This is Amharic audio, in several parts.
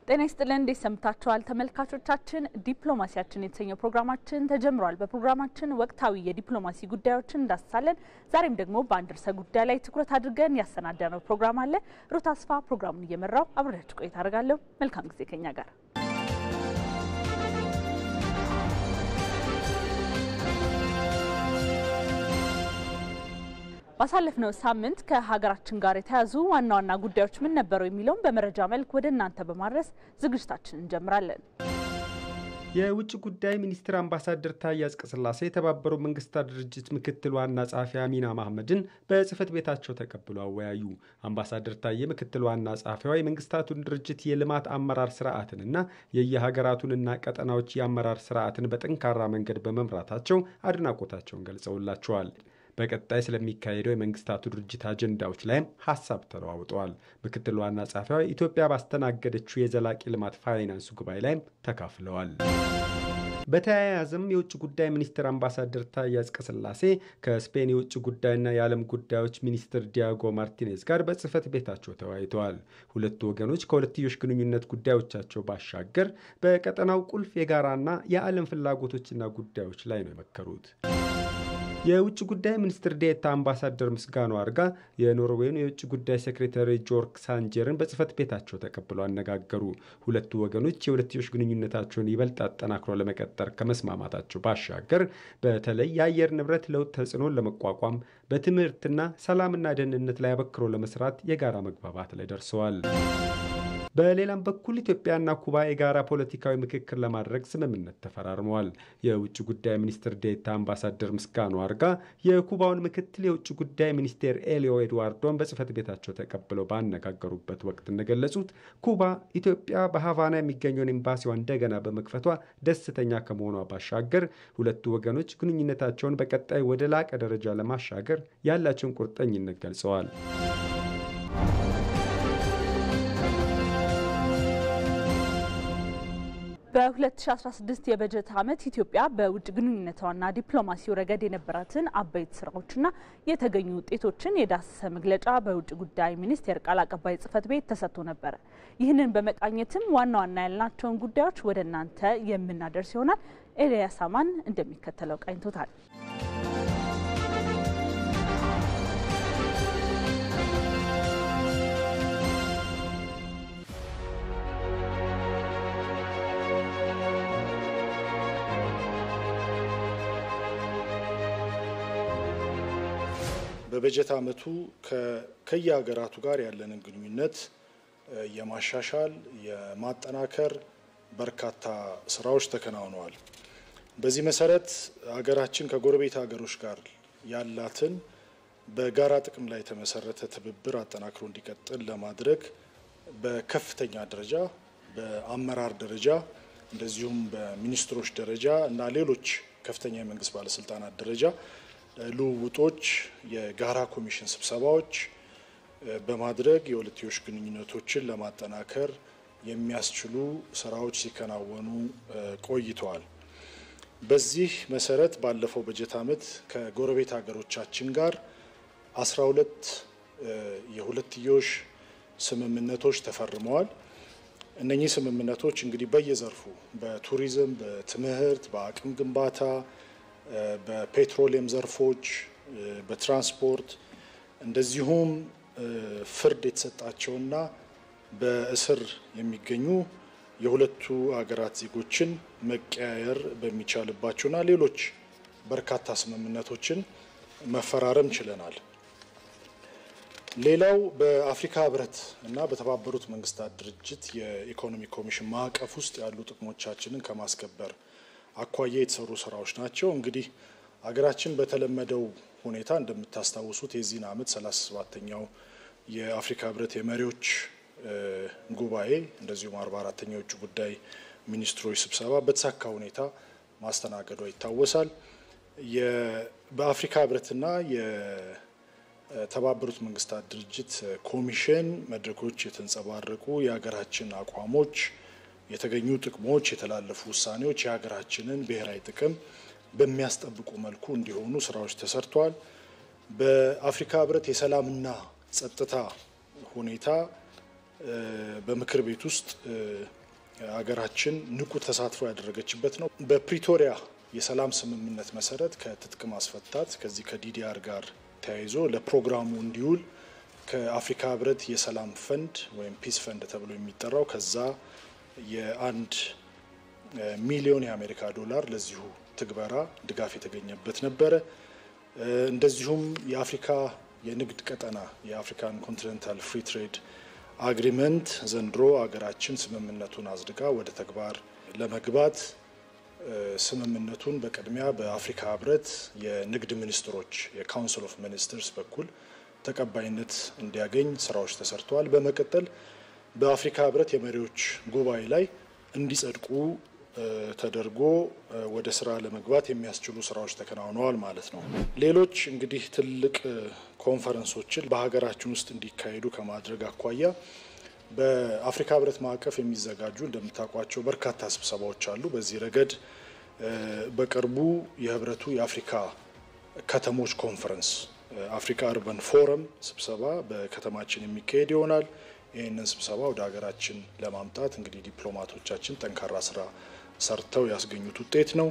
ጤና ይስጥልን እንዴት ሰምታችኋል ተመልካቾቻችን። ዲፕሎማሲያችን የተሰኘው ፕሮግራማችን ተጀምሯል። በፕሮግራማችን ወቅታዊ የዲፕሎማሲ ጉዳዮችን እንዳስሳለን። ዛሬም ደግሞ በአንድ ርዕሰ ጉዳይ ላይ ትኩረት አድርገን ያሰናዳነው ፕሮግራም አለ። ሩት አስፋ ፕሮግራሙን እየመራው አብሬያችሁ ቆይታ አደርጋለሁ። መልካም ጊዜ ከኛ ጋር ባሳለፍነው ሳምንት ከሀገራችን ጋር የተያዙ ዋና ዋና ጉዳዮች ምን ነበሩ የሚለውን በመረጃ መልክ ወደ እናንተ በማድረስ ዝግጅታችንን እንጀምራለን። የውጭ ጉዳይ ሚኒስትር አምባሳደር ታዬ አጽቀሥላሴ የተባበሩት መንግስታት ድርጅት ምክትል ዋና ጸሐፊ አሚና ማህመድን በጽህፈት ቤታቸው ተቀብለው አወያዩ። አምባሳደር ታዬ ምክትል ዋና ጸሐፊዋ የመንግስታቱን ድርጅት የልማት አመራር ስርዓትንና የየሀገራቱንና ቀጠናዎች የአመራር ስርዓትን በጠንካራ መንገድ በመምራታቸው አድናቆታቸውን ገልጸውላቸዋል። በቀጣይ ስለሚካሄደው የመንግስታቱ ድርጅት አጀንዳዎች ላይም ሀሳብ ተለዋውጠዋል። ምክትል ዋና ጸሐፊዋ ኢትዮጵያ ባስተናገደችው የዘላቂ ልማት ፋይናንስ ጉባኤ ላይም ተካፍለዋል። በተያያዘም የውጭ ጉዳይ ሚኒስትር አምባሳደር ታዬ አጽቀሥላሴ ከስፔን የውጭ ጉዳይና የዓለም ጉዳዮች ሚኒስትር ዲያጎ ማርቲኔዝ ጋር በጽህፈት ቤታቸው ተወያይተዋል። ሁለቱ ወገኖች ከሁለትዮሽ ግንኙነት ጉዳዮቻቸው ባሻገር በቀጠናው ቁልፍ የጋራና የዓለም ፍላጎቶችና ጉዳዮች ላይ ነው የመከሩት። የውጭ ጉዳይ ሚኒስትር ዴኤታ አምባሳደር ምስጋኑ አርጋ የኖርዌይን የውጭ ጉዳይ ሴክሬታሪ ጆርክ ሳንጀርን በጽህፈት ቤታቸው ተቀብለው አነጋገሩ። ሁለቱ ወገኖች የሁለትዮሽ ግንኙነታቸውን ይበልጥ አጠናክሮ ለመቀጠር ከመስማማታቸው ባሻገር በተለይ የአየር ንብረት ለውጥ ተጽዕኖን ለመቋቋም በትምህርትና ሰላምና ደህንነት ላይ አበክሮ ለመስራት የጋራ መግባባት ላይ ደርሰዋል። በሌላም በኩል ኢትዮጵያና ኩባ የጋራ ፖለቲካዊ ምክክር ለማድረግ ስምምነት ተፈራርመዋል። የውጭ ጉዳይ ሚኒስትር ዴኤታ አምባሳደር ምስጋኑ አርጋ የኩባውን ምክትል የውጭ ጉዳይ ሚኒስቴር ኤሊዮ ኤድዋርዶን በጽህፈት ቤታቸው ተቀብለው ባነጋገሩበት ወቅት እንደገለጹት ኩባ ኢትዮጵያ በሀቫና የሚገኘውን ኤምባሲዋ እንደገና በመክፈቷ ደስተኛ ከመሆኗ ባሻገር ሁለቱ ወገኖች ግንኙነታቸውን በቀጣይ ወደ ላቀ ደረጃ ለማሻገር ያላቸውን ቁርጠኝነት ገልጸዋል። በ2016 የበጀት ዓመት ኢትዮጵያ በውጭ ግንኙነቷና ዲፕሎማሲው ረገድ የነበራትን አበይት ስራዎችና የተገኙ ውጤቶችን የዳሰሰ መግለጫ በውጭ ጉዳይ ሚኒስቴር ቃል አቀባይ ጽህፈት ቤት ተሰጥቶ ነበረ። ይህንን በመቃኘትም ዋና ዋና ያልናቸውን ጉዳዮች ወደ እናንተ የምናደርስ ይሆናል። ኤልያስ አማን እንደሚከተለው ቃኝቶታል። በበጀት ዓመቱ ከየሀገራቱ ጋር ያለንን ግንኙነት የማሻሻል የማጠናከር በርካታ ስራዎች ተከናውነዋል። በዚህ መሰረት ሀገራችን ከጎረቤት ሀገሮች ጋር ያላትን በጋራ ጥቅም ላይ የተመሰረተ ትብብር አጠናክሮ እንዲቀጥል ለማድረግ በከፍተኛ ደረጃ በአመራር ደረጃ እንደዚሁም በሚኒስትሮች ደረጃ እና ሌሎች ከፍተኛ የመንግስት ባለስልጣናት ደረጃ ልውውጦች፣ የጋራ ኮሚሽን ስብሰባዎች በማድረግ የሁለትዮሽ ግንኙነቶችን ለማጠናከር የሚያስችሉ ስራዎች ሲከናወኑ ቆይተዋል። በዚህ መሰረት ባለፈው በጀት ዓመት ከጎረቤት ሀገሮቻችን ጋር 12 የሁለትዮሽ ስምምነቶች ተፈርመዋል። እነኚህ ስምምነቶች እንግዲህ በየዘርፉ በቱሪዝም፣ በትምህርት፣ በአቅም ግንባታ በፔትሮሊየም ዘርፎች፣ በትራንስፖርት እንደዚሁም ፍርድ የተሰጣቸውና በእስር የሚገኙ የሁለቱ ሀገራት ዜጎችን መቀያየር በሚቻልባቸውና ሌሎች በርካታ ስምምነቶችን መፈራረም ችለናል። ሌላው በአፍሪካ ህብረት እና በተባበሩት መንግስታት ድርጅት የኢኮኖሚ ኮሚሽን ማዕቀፍ ውስጥ ያሉ ጥቅሞቻችንን ከማስከበር አኳያ የተሰሩ ስራዎች ናቸው። እንግዲህ ሀገራችን በተለመደው ሁኔታ እንደምታስታውሱት የዚህን ዓመት 37ተኛው የአፍሪካ ህብረት የመሪዎች ጉባኤ እንደዚሁም 44ተኛው የውጭ ጉዳይ ሚኒስትሮች ስብሰባ በተሳካ ሁኔታ ማስተናገዷ ይታወሳል። በአፍሪካ ህብረትና የተባበሩት መንግስታት ድርጅት ኮሚሽን መድረኮች የተንጸባረቁ የሀገራችን አቋሞች የተገኙ ጥቅሞች፣ የተላለፉ ውሳኔዎች የሀገራችንን ብሔራዊ ጥቅም በሚያስጠብቁ መልኩ እንዲሆኑ ስራዎች ተሰርተዋል። በአፍሪካ ህብረት የሰላምና ጸጥታ ሁኔታ በምክር ቤት ውስጥ ሀገራችን ንቁ ተሳትፎ ያደረገችበት ነው። በፕሪቶሪያ የሰላም ስምምነት መሰረት ከትጥቅ ማስፈታት ከዚህ ከዲዲአር ጋር ተያይዞ ለፕሮግራሙ እንዲውል ከአፍሪካ ህብረት የሰላም ፈንድ ወይም ፒስ ፈንድ ተብሎ የሚጠራው ከዛ የአንድ ሚሊዮን የአሜሪካ ዶላር ለዚሁ ትግበራ ድጋፍ የተገኘበት ነበረ። እንደዚሁም የአፍሪካ የንግድ ቀጠና የአፍሪካን ኮንቲኔንታል ፍሪ ትሬድ አግሪመንት ዘንድሮ ሀገራችን ስምምነቱን አጽድቃ ወደ ተግባር ለመግባት ስምምነቱን በቅድሚያ በአፍሪካ ህብረት የንግድ ሚኒስትሮች የካውንስል ኦፍ ሚኒስትርስ በኩል ተቀባይነት እንዲያገኝ ስራዎች ተሰርተዋል። በመቀጠል በአፍሪካ ህብረት የመሪዎች ጉባኤ ላይ እንዲጸድቁ ተደርጎ ወደ ስራ ለመግባት የሚያስችሉ ስራዎች ተከናውነዋል ማለት ነው። ሌሎች እንግዲህ ትልቅ ኮንፈረንሶችን በሀገራችን ውስጥ እንዲካሄዱ ከማድረግ አኳያ በአፍሪካ ህብረት ማዕቀፍ የሚዘጋጁ እንደምታውቋቸው በርካታ ስብሰባዎች አሉ። በዚህ ረገድ በቅርቡ የህብረቱ የአፍሪካ ከተሞች ኮንፈረንስ አፍሪካ አርበን ፎረም ስብሰባ በከተማችን የሚካሄድ ይሆናል። ይህንን ስብሰባ ወደ ሀገራችን ለማምጣት እንግዲህ ዲፕሎማቶቻችን ጠንካራ ስራ ሰርተው ያስገኙት ውጤት ነው።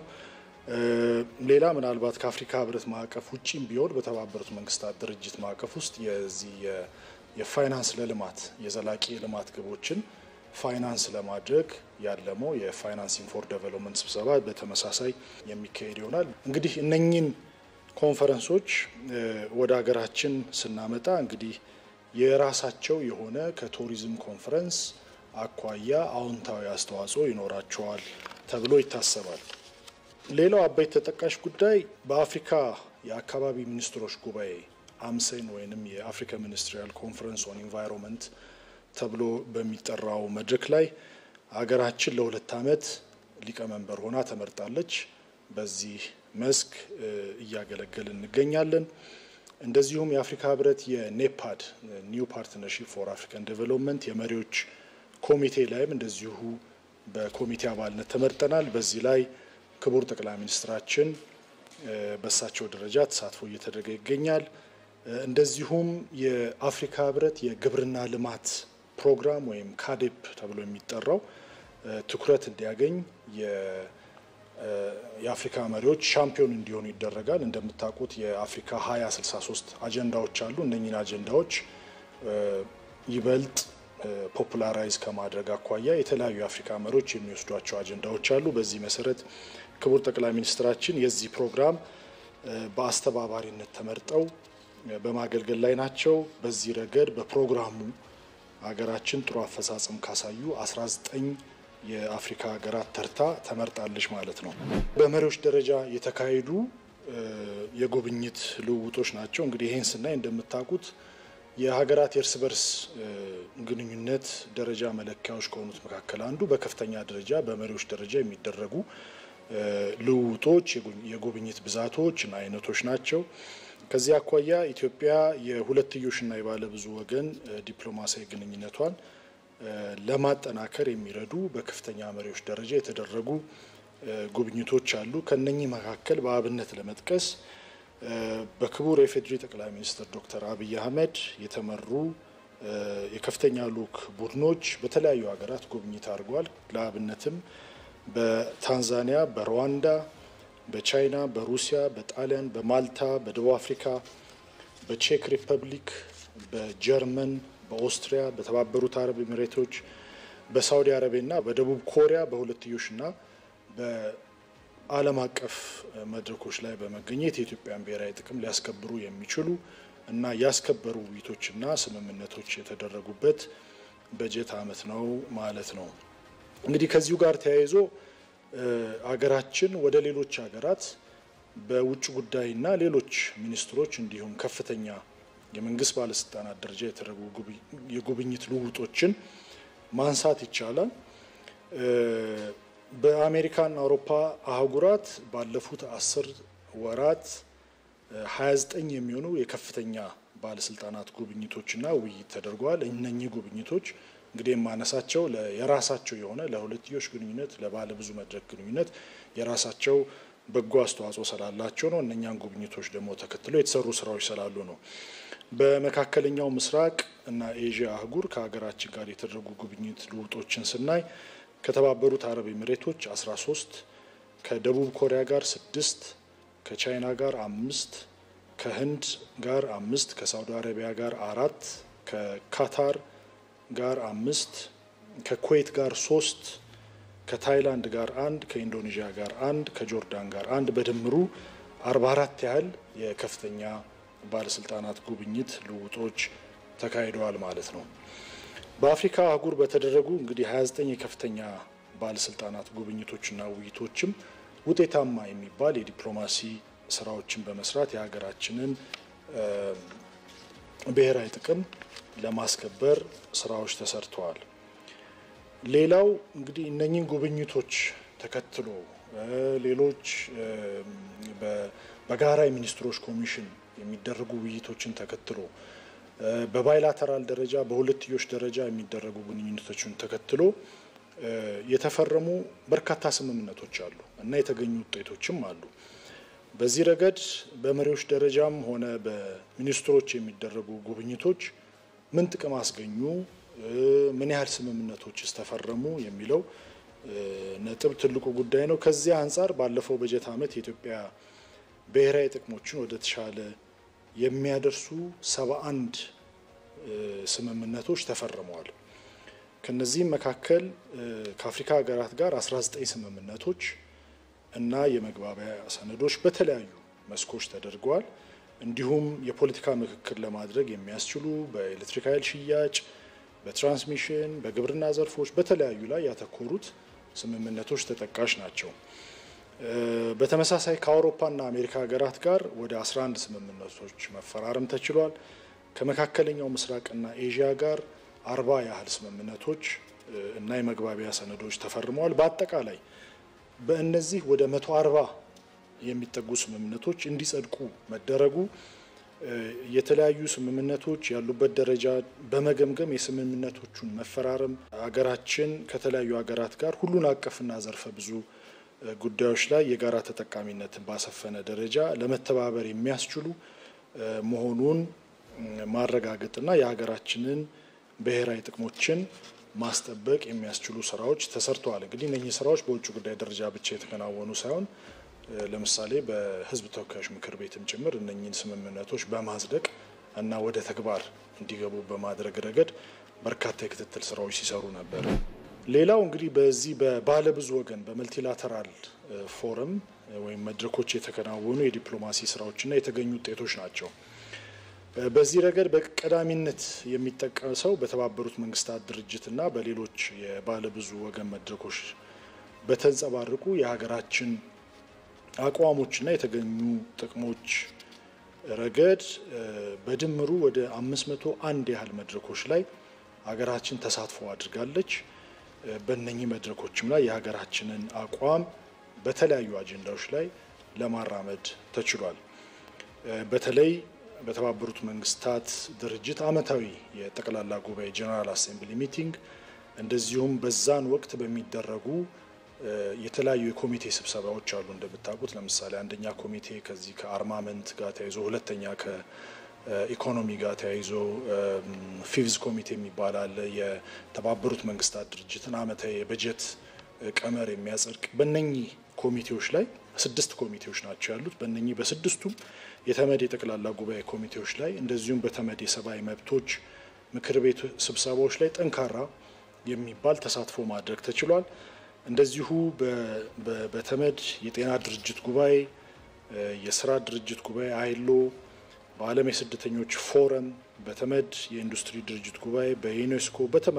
ሌላ ምናልባት ከአፍሪካ ህብረት ማዕቀፍ ውጭም ቢሆን በተባበሩት መንግስታት ድርጅት ማዕቀፍ ውስጥ የዚህ የፋይናንስ ለልማት የዘላቂ ልማት ግቦችን ፋይናንስ ለማድረግ ያለመው የፋይናንሲንግ ፎር ዴቨሎፕመንት ስብሰባ በተመሳሳይ የሚካሄድ ይሆናል። እንግዲህ እነኚህን ኮንፈረንሶች ወደ ሀገራችን ስናመጣ እንግዲህ የራሳቸው የሆነ ከቱሪዝም ኮንፈረንስ አኳያ አዎንታዊ አስተዋጽኦ ይኖራቸዋል ተብሎ ይታሰባል። ሌላው አበይት ተጠቃሽ ጉዳይ በአፍሪካ የአካባቢ ሚኒስትሮች ጉባኤ አምሴን ወይንም የአፍሪካ ሚኒስትሪያል ኮንፈረንስ ኦን ኢንቫይሮንመንት ተብሎ በሚጠራው መድረክ ላይ ሀገራችን ለሁለት ዓመት ሊቀመንበር ሆና ተመርጣለች። በዚህ መስክ እያገለገል እንገኛለን። እንደዚሁም የአፍሪካ ህብረት የኔፓድ ኒው ፓርትነርሺፕ ፎር አፍሪካን ዴቨሎፕመንት የመሪዎች ኮሚቴ ላይም እንደዚሁ በኮሚቴ አባልነት ተመርጠናል። በዚህ ላይ ክቡር ጠቅላይ ሚኒስትራችን በእሳቸው ደረጃ ተሳትፎ እየተደረገ ይገኛል። እንደዚሁም የአፍሪካ ህብረት የግብርና ልማት ፕሮግራም ወይም ካዴፕ ተብሎ የሚጠራው ትኩረት እንዲያገኝ የአፍሪካ መሪዎች ሻምፒዮን እንዲሆኑ ይደረጋል። እንደምታውቁት የአፍሪካ 2063 አጀንዳዎች አሉ። እነኝን አጀንዳዎች ይበልጥ ፖፑላራይዝ ከማድረግ አኳያ የተለያዩ የአፍሪካ መሪዎች የሚወስዷቸው አጀንዳዎች አሉ። በዚህ መሰረት ክቡር ጠቅላይ ሚኒስትራችን የዚህ ፕሮግራም በአስተባባሪነት ተመርጠው በማገልገል ላይ ናቸው። በዚህ ረገድ በፕሮግራሙ ሀገራችን ጥሩ አፈጻጸም ካሳዩ 19 የአፍሪካ ሀገራት ተርታ ተመርጣለች ማለት ነው። በመሪዎች ደረጃ የተካሄዱ የጉብኝት ልውውጦች ናቸው። እንግዲህ ይህን ስናይ እንደምታውቁት የሀገራት የእርስ በርስ ግንኙነት ደረጃ መለኪያዎች ከሆኑት መካከል አንዱ በከፍተኛ ደረጃ በመሪዎች ደረጃ የሚደረጉ ልውውጦች፣ የጉብኝት ብዛቶች እና አይነቶች ናቸው። ከዚህ አኳያ ኢትዮጵያ የሁለትዮሽና የባለብዙ ወገን ዲፕሎማሲያዊ ግንኙነቷን ለማጠናከር የሚረዱ በከፍተኛ መሪዎች ደረጃ የተደረጉ ጉብኝቶች አሉ። ከነኚህ መካከል በአብነት ለመጥቀስ በክቡር የፌዴሪ ጠቅላይ ሚኒስትር ዶክተር አብይ አህመድ የተመሩ የከፍተኛ ልዑክ ቡድኖች በተለያዩ ሀገራት ጉብኝት አድርገዋል። ለአብነትም በታንዛኒያ፣ በሩዋንዳ፣ በቻይና፣ በሩሲያ፣ በጣሊያን፣ በማልታ፣ በደቡብ አፍሪካ፣ በቼክ ሪፐብሊክ፣ በጀርመን፣ በኦስትሪያ፣ በተባበሩት አረብ ኤሚሬቶች፣ በሳውዲ አረቢያና በደቡብ ኮሪያ በሁለትዮሽና በዓለም አቀፍ መድረኮች ላይ በመገኘት የኢትዮጵያን ብሔራዊ ጥቅም ሊያስከብሩ የሚችሉ እና ያስከበሩ ውይይቶችና ስምምነቶች የተደረጉበት በጀት ዓመት ነው ማለት ነው። እንግዲህ ከዚሁ ጋር ተያይዞ አገራችን ወደ ሌሎች ሀገራት በውጭ ጉዳይና ሌሎች ሚኒስትሮች እንዲሁም ከፍተኛ የመንግስት ባለስልጣናት ደረጃ የተደረጉ የጉብኝት ልውውጦችን ማንሳት ይቻላል። በአሜሪካና አውሮፓ አህጉራት ባለፉት አስር ወራት 29 የሚሆኑ የከፍተኛ ባለስልጣናት ጉብኝቶችና ውይይት ተደርገዋል። እነኚህ ጉብኝቶች እንግዲህ የማነሳቸው የራሳቸው የሆነ ለሁለትዮሽ ግንኙነት ለባለብዙ መድረክ ግንኙነት የራሳቸው በጎ አስተዋጽኦ ስላላቸው ነው። እነኛን ጉብኝቶች ደግሞ ተከትሎ የተሰሩ ስራዎች ስላሉ ነው። በመካከለኛው ምስራቅ እና ኤዥያ አህጉር ከሀገራችን ጋር የተደረጉ ጉብኝት ልውጦችን ስናይ ከተባበሩት አረብ ኤሚሬቶች 13 ከደቡብ ኮሪያ ጋር ስድስት ከቻይና ጋር አምስት ከህንድ ጋር አምስት ከሳውዲ አረቢያ ጋር አራት ከካታር ጋር አምስት ከኩዌት ጋር ሶስት ከታይላንድ ጋር አንድ ከኢንዶኔዥያ ጋር አንድ ከጆርዳን ጋር አንድ በድምሩ አርባ አራት ያህል የከፍተኛ ባለስልጣናት ጉብኝት ልውጦች ተካሂደዋል ማለት ነው። በአፍሪካ አህጉር በተደረጉ እንግዲህ 29 የከፍተኛ ባለስልጣናት ጉብኝቶችና ውይይቶችም ውጤታማ የሚባል የዲፕሎማሲ ስራዎችን በመስራት የሀገራችንን ብሔራዊ ጥቅም ለማስከበር ስራዎች ተሰርተዋል። ሌላው እንግዲህ እነኚህን ጉብኝቶች ተከትሎ ሌሎች በጋራ የሚኒስትሮች ኮሚሽን የሚደረጉ ውይይቶችን ተከትሎ በባይላተራል ደረጃ በሁለትዮሽ ደረጃ የሚደረጉ ግንኙነቶችን ተከትሎ የተፈረሙ በርካታ ስምምነቶች አሉ እና የተገኙ ውጤቶችም አሉ። በዚህ ረገድ በመሪዎች ደረጃም ሆነ በሚኒስትሮች የሚደረጉ ጉብኝቶች ምን ጥቅም አስገኙ፣ ምን ያህል ስምምነቶችስ ተፈረሙ የሚለው ነጥብ ትልቁ ጉዳይ ነው። ከዚህ አንጻር ባለፈው በጀት ዓመት የኢትዮጵያ ብሔራዊ ጥቅሞችን ወደ ተሻለ የሚያደርሱ ሰባ አንድ ስምምነቶች ተፈርመዋል። ከነዚህም መካከል ከአፍሪካ ሀገራት ጋር 19 ስምምነቶች እና የመግባቢያ ሰነዶች በተለያዩ መስኮች ተደርገዋል። እንዲሁም የፖለቲካ ምክክር ለማድረግ የሚያስችሉ በኤሌክትሪክ ኃይል ሽያጭ፣ በትራንስሚሽን፣ በግብርና ዘርፎች በተለያዩ ላይ ያተኮሩት ስምምነቶች ተጠቃሽ ናቸው። በተመሳሳይ ከአውሮፓና አሜሪካ ሀገራት ጋር ወደ 11 ስምምነቶች መፈራረም ተችሏል። ከመካከለኛው ምስራቅና ኤዥያ ጋር አርባ ያህል ስምምነቶች እና የመግባቢያ ሰነዶች ተፈርመዋል። በአጠቃላይ በእነዚህ ወደ መቶ አርባ የሚጠጉ ስምምነቶች እንዲጸድቁ መደረጉ የተለያዩ ስምምነቶች ያሉበት ደረጃ በመገምገም የስምምነቶቹን መፈራረም ሀገራችን ከተለያዩ ሀገራት ጋር ሁሉን አቀፍና ዘርፈ ብዙ ጉዳዮች ላይ የጋራ ተጠቃሚነትን ባሰፈነ ደረጃ ለመተባበር የሚያስችሉ መሆኑን ማረጋገጥና የሀገራችንን ብሔራዊ ጥቅሞችን ማስጠበቅ የሚያስችሉ ስራዎች ተሰርተዋል። እንግዲህ እነኚህ ስራዎች በውጭ ጉዳይ ደረጃ ብቻ የተከናወኑ ሳይሆን ለምሳሌ በሕዝብ ተወካዮች ምክር ቤትም ጭምር እነኚህን ስምምነቶች በማጽደቅ እና ወደ ተግባር እንዲገቡ በማድረግ ረገድ በርካታ የክትትል ስራዎች ሲሰሩ ነበር። ሌላው እንግዲህ በዚህ በባለብዙ ወገን በመልቲላተራል ፎረም ወይም መድረኮች የተከናወኑ የዲፕሎማሲ ስራዎችና የተገኙ ውጤቶች ናቸው። በዚህ ረገድ በቀዳሚነት የሚጠቀሰው በተባበሩት መንግስታት ድርጅትና በሌሎች የባለብዙ ወገን መድረኮች በተንጸባረቁ የሀገራችን አቋሞችና የተገኙ ጥቅሞች ረገድ በድምሩ ወደ አምስት መቶ አንድ ያህል መድረኮች ላይ ሀገራችን ተሳትፎ አድርጋለች። በእነኚህ መድረኮችም ላይ የሀገራችንን አቋም በተለያዩ አጀንዳዎች ላይ ለማራመድ ተችሏል። በተለይ በተባበሩት መንግስታት ድርጅት ዓመታዊ የጠቅላላ ጉባኤ ጀነራል አሴምብሊ ሚቲንግ እንደዚሁም በዛን ወቅት በሚደረጉ የተለያዩ የኮሚቴ ስብሰባዎች አሉ። እንደምታውቁት ለምሳሌ አንደኛ ኮሚቴ ከዚህ ከአርማመንት ጋር ተያይዞ፣ ሁለተኛ ከኢኮኖሚ ጋር ተያይዞ ፊቭዝ ኮሚቴ የሚባል አለ። የተባበሩት መንግስታት ድርጅትን ዓመታዊ የበጀት ቀመር የሚያጸድቅ በእነኚህ ኮሚቴዎች ላይ ስድስት ኮሚቴዎች ናቸው ያሉት። በእነኚህ በስድስቱም የተመድ የጠቅላላ ጉባኤ ኮሚቴዎች ላይ እንደዚሁም በተመድ የሰብአዊ መብቶች ምክር ቤት ስብሰባዎች ላይ ጠንካራ የሚባል ተሳትፎ ማድረግ ተችሏል። እንደዚሁ በተመድ የጤና ድርጅት ጉባኤ፣ የስራ ድርጅት ጉባኤ አይሎ፣ በዓለም የስደተኞች ፎረም፣ በተመድ የኢንዱስትሪ ድርጅት ጉባኤ፣ በዩኔስኮ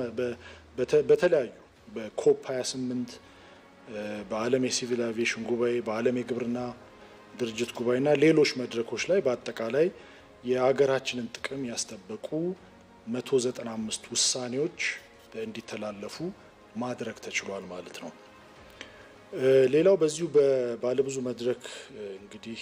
በተለያዩ በኮፕ 28 በዓለም የሲቪል አቪዬሽን ጉባኤ፣ በዓለም የግብርና ድርጅት ጉባኤና ሌሎች መድረኮች ላይ በአጠቃላይ የሀገራችንን ጥቅም ያስጠበቁ 195 ውሳኔዎች እንዲተላለፉ ማድረግ ተችሏል ማለት ነው። ሌላው በዚሁ በባለብዙ መድረክ እንግዲህ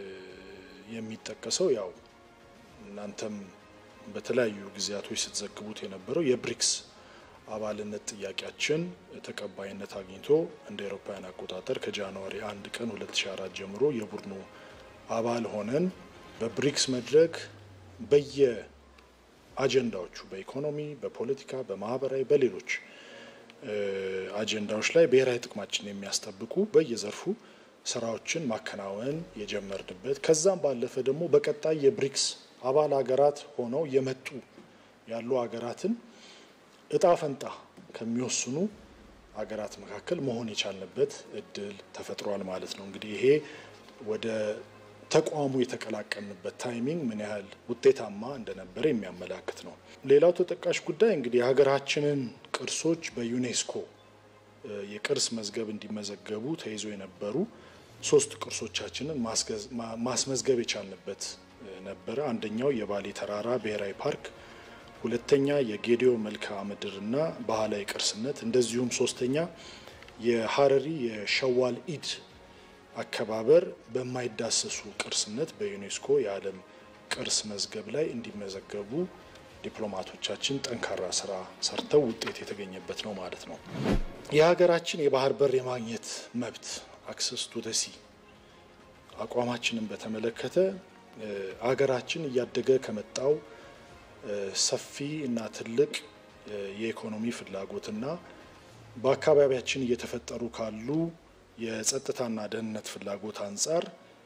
የሚጠቀሰው ያው እናንተም በተለያዩ ጊዜያቶች ስትዘግቡት የነበረው የብሪክስ አባልነት ጥያቄያችን ተቀባይነት አግኝቶ እንደ አውሮፓውያን አቆጣጠር ከጃንዋሪ 1 ቀን 2004 ጀምሮ የቡድኑ አባል ሆነን በብሪክስ መድረክ በየ አጀንዳዎቹ በኢኮኖሚ፣ በፖለቲካ፣ በማህበራዊ፣ በሌሎች አጀንዳዎች ላይ ብሔራዊ ጥቅማችን የሚያስጠብቁ በየዘርፉ ስራዎችን ማከናወን የጀመርንበት ከዛም ባለፈ ደግሞ በቀጣይ የብሪክስ አባል ሀገራት ሆነው የመጡ ያሉ ሀገራትን እጣ ፈንታ ከሚወስኑ ሀገራት መካከል መሆን የቻልንበት እድል ተፈጥሯል ማለት ነው። እንግዲህ ይሄ ወደ ተቋሙ የተቀላቀልንበት ታይሚንግ ምን ያህል ውጤታማ እንደነበረ የሚያመላክት ነው። ሌላው ተጠቃሽ ጉዳይ እንግዲህ የሀገራችንን ቅርሶች በዩኔስኮ የቅርስ መዝገብ እንዲመዘገቡ ተይዞ የነበሩ ሶስት ቅርሶቻችንን ማስመዝገብ የቻልንበት ነበረ። አንደኛው የባሌ ተራራ ብሔራዊ ፓርክ፣ ሁለተኛ የጌዲዮ መልክዓ ምድርና ባህላዊ ቅርስነት፣ እንደዚሁም ሶስተኛ የሀረሪ የሸዋል ኢድ አከባበር በማይዳሰሱ ቅርስነት በዩኔስኮ የዓለም ቅርስ መዝገብ ላይ እንዲመዘገቡ ዲፕሎማቶቻችን ጠንካራ ስራ ሰርተው ውጤት የተገኘበት ነው ማለት ነው። የሀገራችን የባህር በር የማግኘት መብት አክሰስ ቱ ሲ አቋማችንን በተመለከተ ሀገራችን እያደገ ከመጣው ሰፊ እና ትልቅ የኢኮኖሚ ፍላጎትና በአካባቢያችን እየተፈጠሩ ካሉ የጸጥታና ደህንነት ፍላጎት አንጻር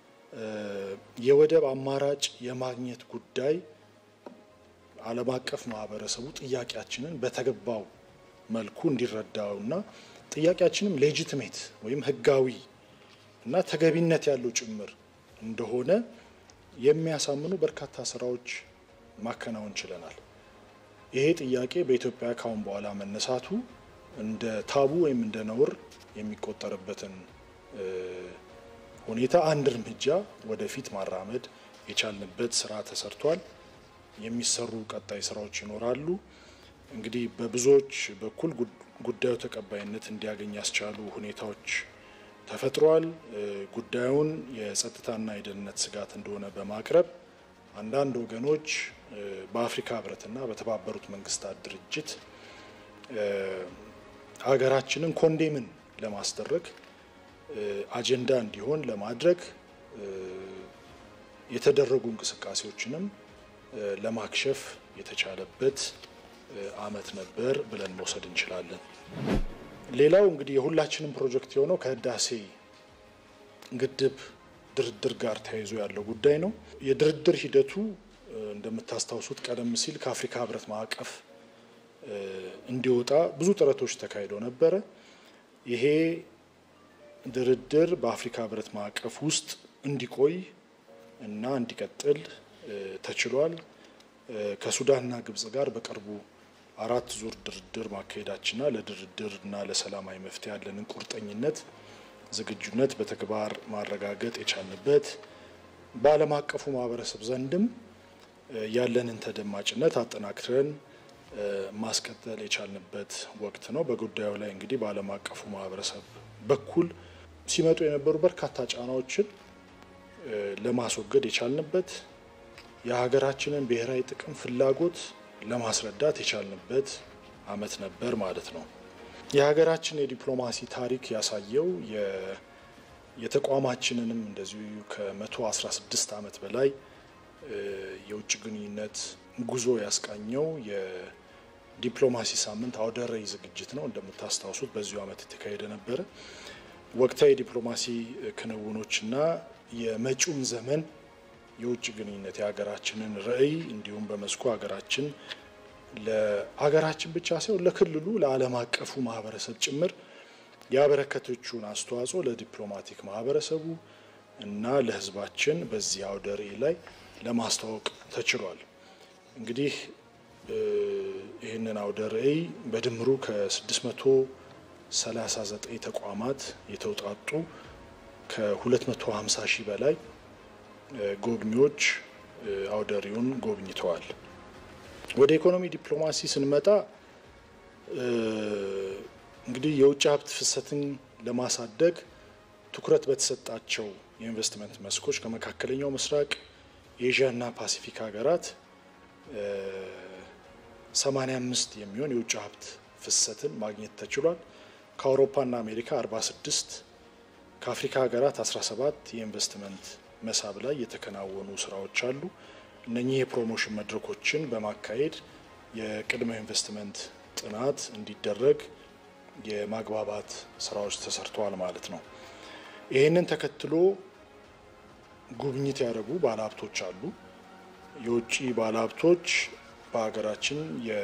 የወደብ አማራጭ የማግኘት ጉዳይ ዓለም አቀፍ ማህበረሰቡ ጥያቄያችንን በተገባው መልኩ እንዲረዳውና ጥያቄያችንም ሌጂትሜት ወይም ሕጋዊ እና ተገቢነት ያለው ጭምር እንደሆነ የሚያሳምኑ በርካታ ስራዎች ማከናወን ችለናል። ይሄ ጥያቄ በኢትዮጵያ ካሁን በኋላ መነሳቱ እንደ ታቡ ወይም እንደ ነውር የሚቆጠርበትን ሁኔታ አንድ እርምጃ ወደፊት ማራመድ የቻልንበት ስራ ተሰርቷል። የሚሰሩ ቀጣይ ስራዎች ይኖራሉ። እንግዲህ በብዙዎች በኩል ጉዳዩ ተቀባይነት እንዲያገኝ ያስቻሉ ሁኔታዎች ተፈጥሯል። ጉዳዩን የጸጥታና የደህንነት ስጋት እንደሆነ በማቅረብ አንዳንድ ወገኖች በአፍሪካ ህብረትና በተባበሩት መንግስታት ድርጅት ሀገራችንን ኮንዴምን ለማስደረግ አጀንዳ እንዲሆን ለማድረግ የተደረጉ እንቅስቃሴዎችንም ለማክሸፍ የተቻለበት አመት ነበር ብለን መውሰድ እንችላለን። ሌላው እንግዲህ የሁላችንም ፕሮጀክት የሆነው ከህዳሴ ግድብ ድርድር ጋር ተያይዞ ያለው ጉዳይ ነው። የድርድር ሂደቱ እንደምታስታውሱት ቀደም ሲል ከአፍሪካ ህብረት ማዕቀፍ እንዲወጣ ብዙ ጥረቶች ተካሂደው ነበረ። ይሄ ድርድር በአፍሪካ ህብረት ማዕቀፍ ውስጥ እንዲቆይ እና እንዲቀጥል ተችሏል። ከሱዳንና ግብጽ ጋር በቅርቡ አራት ዙር ድርድር ማካሄዳችንና ለድርድርና ለሰላማዊ መፍትሄ ያለንን ቁርጠኝነት፣ ዝግጁነት በተግባር ማረጋገጥ የቻልንበት በዓለም አቀፉ ማህበረሰብ ዘንድም ያለንን ተደማጭነት አጠናክረን ማስቀጠል የቻልንበት ወቅት ነው። በጉዳዩ ላይ እንግዲህ በዓለም አቀፉ ማህበረሰብ በኩል ሲመጡ የነበሩ በርካታ ጫናዎችን ለማስወገድ የቻልንበት የሀገራችንን ብሔራዊ ጥቅም ፍላጎት ለማስረዳት የቻልንበት አመት ነበር ማለት ነው። የሀገራችን የዲፕሎማሲ ታሪክ ያሳየው የተቋማችንንም እንደዚሁ ከ116 ዓመት በላይ የውጭ ግንኙነት ጉዞ ያስቃኘው የዲፕሎማሲ ሳምንት አውደ ርዕይ ዝግጅት ነው። እንደምታስታውሱት በዚሁ ዓመት የተካሄደ ነበረ። ወቅታዊ የዲፕሎማሲ ክንውኖችና የመጪውን ዘመን የውጭ ግንኙነት የሀገራችንን ርዕይ እንዲሁም በመስኩ ሀገራችን ለሀገራችን ብቻ ሳይሆን ለክልሉ ለዓለም አቀፉ ማህበረሰብ ጭምር ያበረከተችውን አስተዋጽኦ ለዲፕሎማቲክ ማህበረሰቡ እና ለሕዝባችን በዚህ አውደ ርዕይ ላይ ለማስተዋወቅ ተችሏል። እንግዲህ ይህንን አውደ ርዕይ በድምሩ ከ639 ተቋማት የተውጣጡ ከ250 ሺህ በላይ ጎብኚዎች አውደ ርዕዩን ጎብኝተዋል። ወደ ኢኮኖሚ ዲፕሎማሲ ስንመጣ እንግዲህ የውጭ ሀብት ፍሰትን ለማሳደግ ትኩረት በተሰጣቸው የኢንቨስትመንት መስኮች ከመካከለኛው ምስራቅ ኤዥያና ፓሲፊክ ሀገራት 85 የሚሆን የውጭ ሀብት ፍሰትን ማግኘት ተችሏል። ከአውሮፓና አሜሪካ 46 ከአፍሪካ ሀገራት 17 የኢንቨስትመንት መሳብ ላይ የተከናወኑ ስራዎች አሉ። እነኚህ የፕሮሞሽን መድረኮችን በማካሄድ የቅድመ ኢንቨስትመንት ጥናት እንዲደረግ የማግባባት ስራዎች ተሰርተዋል ማለት ነው። ይህንን ተከትሎ ጉብኝት ያደረጉ ባለሀብቶች አሉ። የውጭ ባለሀብቶች በሀገራችን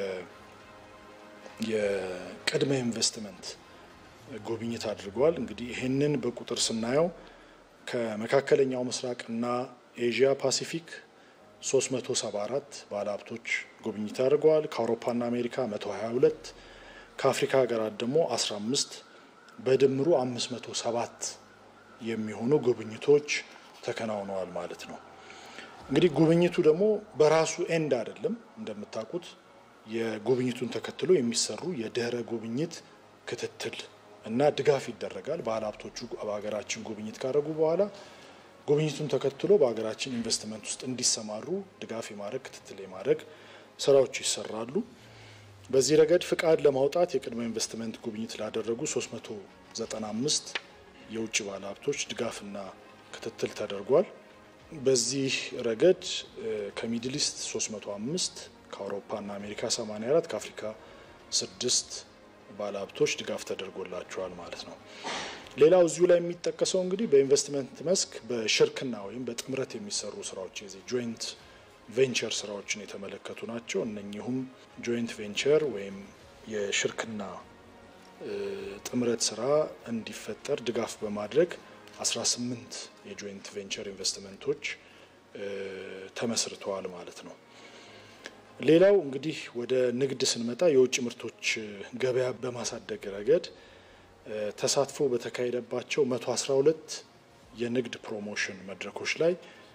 የቅድመ ኢንቨስትመንት ጉብኝት አድርገዋል። እንግዲህ ይህንን በቁጥር ስናየው ከመካከለኛው ምስራቅና ኤዥያ ፓሲፊክ 374 ባለሀብቶች ጉብኝት አድርገዋል። ከአውሮፓና አሜሪካ 122 ከአፍሪካ ሀገራት ደግሞ 15 በድምሩ 507 የሚሆኑ ጉብኝቶች ተከናውነዋል ማለት ነው። እንግዲህ ጉብኝቱ ደግሞ በራሱ ኤንድ አይደለም። እንደምታውቁት የጉብኝቱን ተከትሎ የሚሰሩ የድህረ ጉብኝት ክትትል እና ድጋፍ ይደረጋል። ባለሀብቶቹ በሀገራችን ጉብኝት ካደረጉ በኋላ ጉብኝቱን ተከትሎ በሀገራችን ኢንቨስትመንት ውስጥ እንዲሰማሩ ድጋፍ የማድረግ ክትትል የማድረግ ስራዎች ይሰራሉ። በዚህ ረገድ ፍቃድ ለማውጣት የቅድመ ኢንቨስትመንት ጉብኝት ላደረጉ 395 የውጭ ባለሀብቶች ድጋፍና ክትትል ተደርጓል። በዚህ ረገድ ከሚድል ኢስት 305 ከአውሮፓና አሜሪካ 84 ከአፍሪካ 6 ባለሀብቶች ድጋፍ ተደርጎላቸዋል ማለት ነው። ሌላው እዚሁ ላይ የሚጠቀሰው እንግዲህ በኢንቨስትመንት መስክ በሽርክና ወይም በጥምረት የሚሰሩ ስራዎች የዚህ ጆይንት ቬንቸር ስራዎችን የተመለከቱ ናቸው። እነኚሁም ጆይንት ቬንቸር ወይም የሽርክና ጥምረት ስራ እንዲፈጠር ድጋፍ በማድረግ 18 የጆይንት ቬንቸር ኢንቨስትመንቶች ተመስርተዋል ማለት ነው። ሌላው እንግዲህ ወደ ንግድ ስንመጣ የውጭ ምርቶች ገበያ በማሳደግ ረገድ ተሳትፎ በተካሄደባቸው 112 የንግድ ፕሮሞሽን መድረኮች ላይ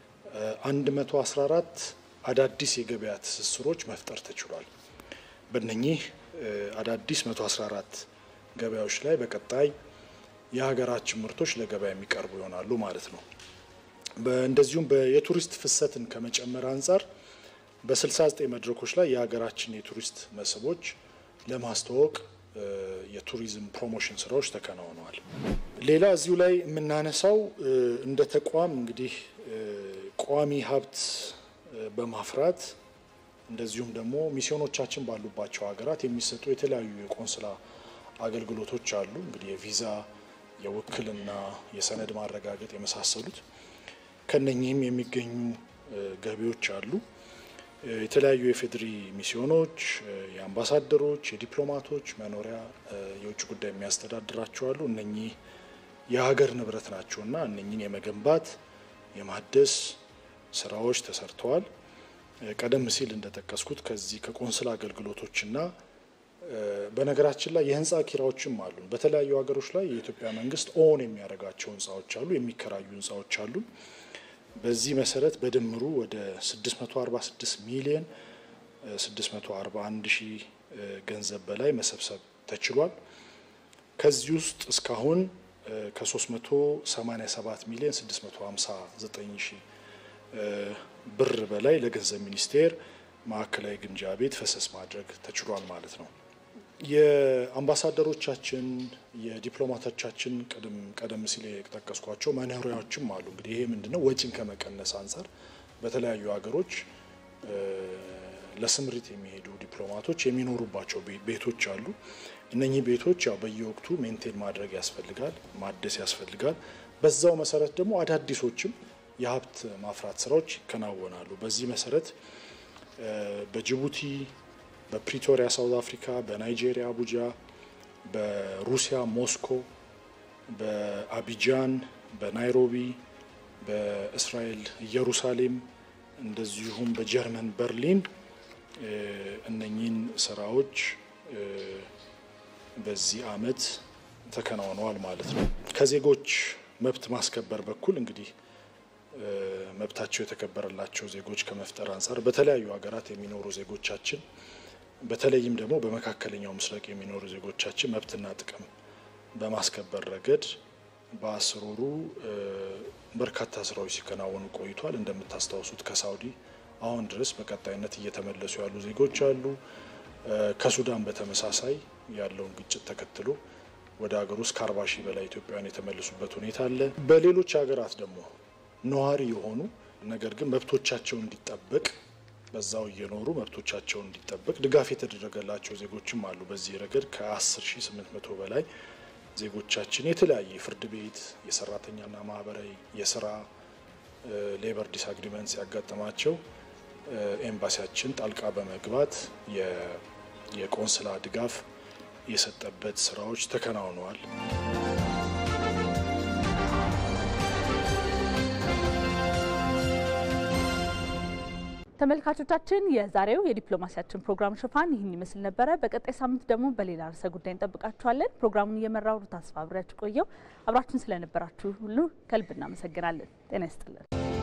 114 አዳዲስ የገበያ ትስስሮች መፍጠር ተችሏል። በእነኚህ አዳዲስ 114 ገበያዎች ላይ በቀጣይ የሀገራችን ምርቶች ለገበያ የሚቀርቡ ይሆናሉ ማለት ነው። እንደዚሁም የቱሪስት ፍሰትን ከመጨመር አንጻር በ69 መድረኮች ላይ የሀገራችን የቱሪስት መስህቦች ለማስተዋወቅ የቱሪዝም ፕሮሞሽን ስራዎች ተከናውነዋል። ሌላ እዚሁ ላይ የምናነሳው እንደ ተቋም እንግዲህ ቋሚ ሀብት በማፍራት እንደዚሁም ደግሞ ሚስዮኖቻችን ባሉባቸው ሀገራት የሚሰጡ የተለያዩ የቆንስላ አገልግሎቶች አሉ። እንግዲህ የቪዛ፣ የውክልና፣ የሰነድ ማረጋገጥ የመሳሰሉት ከነኚህም የሚገኙ ገቢዎች አሉ። የተለያዩ የፌዴሪ ሚስዮኖች፣ የአምባሳደሮች፣ የዲፕሎማቶች መኖሪያ የውጭ ጉዳይ የሚያስተዳድራቸው አሉ። እነኚህ የሀገር ንብረት ናቸውና እነኚህን የመገንባት የማደስ ስራዎች ተሰርተዋል። ቀደም ሲል እንደጠቀስኩት ከዚህ ከቆንስላ አገልግሎቶችና በነገራችን ላይ የህንፃ ኪራዎችም አሉ። በተለያዩ ሀገሮች ላይ የኢትዮጵያ መንግስት ኦን የሚያደርጋቸው ህንፃዎች አሉ፣ የሚከራዩ ህንፃዎች አሉ። በዚህ መሰረት በድምሩ ወደ 646 ሚሊዮን 641 ሺህ ገንዘብ በላይ መሰብሰብ ተችሏል። ከዚህ ውስጥ እስካሁን ከ387 ሚሊዮን 659 ሺህ ብር በላይ ለገንዘብ ሚኒስቴር ማዕከላዊ ግምጃ ቤት ፈሰስ ማድረግ ተችሏል ማለት ነው። የአምባሳደሮቻችን የዲፕሎማቶቻችን ቀደም ሲል የጠቀስኳቸው መኖሪያዎችም አሉ። እንግዲህ ይሄ ምንድነው ወጪን ከመቀነስ አንጻር በተለያዩ ሀገሮች ለስምሪት የሚሄዱ ዲፕሎማቶች የሚኖሩባቸው ቤቶች አሉ። እነኚህ ቤቶች ያው በየወቅቱ ሜንቴን ማድረግ ያስፈልጋል፣ ማደስ ያስፈልጋል። በዛው መሰረት ደግሞ አዳዲሶችም የሀብት ማፍራት ስራዎች ይከናወናሉ። በዚህ መሰረት በጅቡቲ፣ በፕሪቶሪያ ሳውዝ አፍሪካ፣ በናይጄሪያ አቡጃ፣ በሩሲያ ሞስኮ፣ በአቢጃን፣ በናይሮቢ፣ በእስራኤል ኢየሩሳሌም እንደዚሁም በጀርመን በርሊን እነኚህን ስራዎች በዚህ አመት ተከናውነዋል ማለት ነው። ከዜጎች መብት ማስከበር በኩል እንግዲህ መብታቸው የተከበረላቸው ዜጎች ከመፍጠር አንጻር በተለያዩ ሀገራት የሚኖሩ ዜጎቻችን በተለይም ደግሞ በመካከለኛው ምስራቅ የሚኖሩ ዜጎቻችን መብትና ጥቅም በማስከበር ረገድ በአስር ወሩ በርካታ ስራዎች ሲከናወኑ ቆይቷል። እንደምታስታውሱት ከሳውዲ አሁን ድረስ በቀጣይነት እየተመለሱ ያሉ ዜጎች አሉ። ከሱዳን በተመሳሳይ ያለውን ግጭት ተከትሎ ወደ ሀገር ውስጥ ከአርባ ሺህ በላይ ኢትዮጵያውያን የተመለሱበት ሁኔታ አለ። በሌሎች ሀገራት ደግሞ ነዋሪ የሆኑ ነገር ግን መብቶቻቸው እንዲጠበቅ በዛው እየኖሩ መብቶቻቸው እንዲጠበቅ ድጋፍ የተደረገላቸው ዜጎችም አሉ። በዚህ ረገድ ከ10800 በላይ ዜጎቻችን የተለያየ ፍርድ ቤት፣ የሰራተኛና ማህበራዊ የስራ ሌበር ዲስአግሪመንት ሲያጋጥማቸው ኤምባሲያችን ጣልቃ በመግባት የቆንስላ ድጋፍ የሰጠበት ስራዎች ተከናውነዋል። ተመልካቾቻችን የዛሬው የዲፕሎማሲያችን ፕሮግራም ሽፋን ይህን ይመስል ነበረ። በቀጣይ ሳምንት ደግሞ በሌላ ርዕሰ ጉዳይ እንጠብቃችኋለን። ፕሮግራሙን እየመራው ሩት አስፋ አብሬያችሁ ቆየው። አብራችሁን ስለነበራችሁ ሁሉ ከልብ እናመሰግናለን። ጤና ይስጥልን።